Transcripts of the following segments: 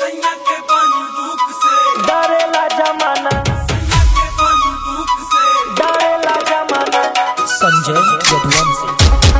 सैया के बंदूक से डरेला जमाना सैया के बंदूक से डरेला जमाना संजय यदुवंशी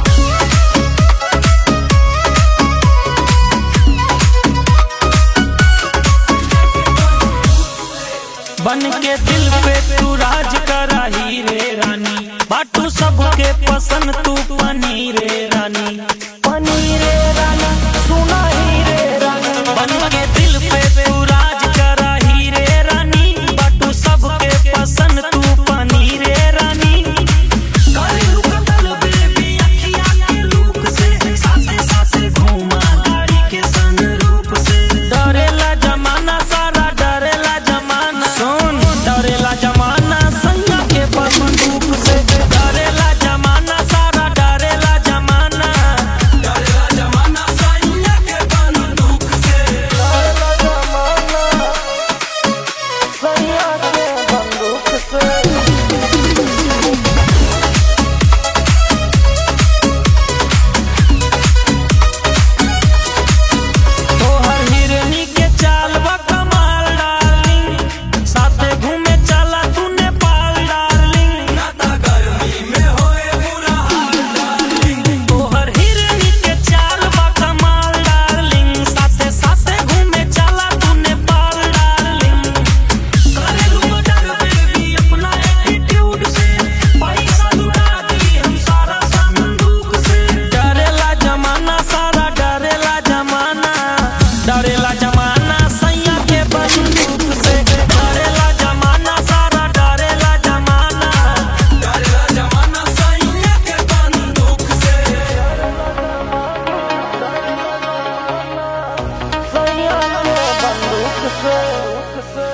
बन के दिल पे तू राज करा ही रे रानी बाटू सबके पसंद तू पनी रे रानी पनी रे रानी सुना ही रे रानी बन के दिल पे तू राज करा ही रे रानी बाटू सबके पसंद तू पनी रे रानी करेलू कतल बेबी अखिया के लूक से साथे साथे घूमा गाड़ी के सनरूप से डरेला जमाना सारा डरेला जमाना सुन डरेला जमाना सैया के बंदूक से डरेला जमाना सारा डरेला जमाना डरेला जमाना सैया के बंदूक से डरेला जमाना सैया के बंदूक से तोहर हिरनी के चाल बा कमाल डार्लिंग साथे घूमे चला तू नेपाल डार्लिंग नाता गर्मी में होए बुरा हाल डार्लिंग तोहर हिरनी के चाल बा कमाल डार्लिंग साथे साथे घूमे चला तू नेपाल डार्लिंग करेलू मर्डर बेबी अपना एटीट्यूड से पैसा लुटा दी हम सारा संदूक से डरेला जमाना सारा डरेला जमाना डरेला जमाना सैया के बंदूक से डरेला जमाना सारा डरेला जमाना डरेला जमाना सैया के बंदूक से सैया के बंदूक से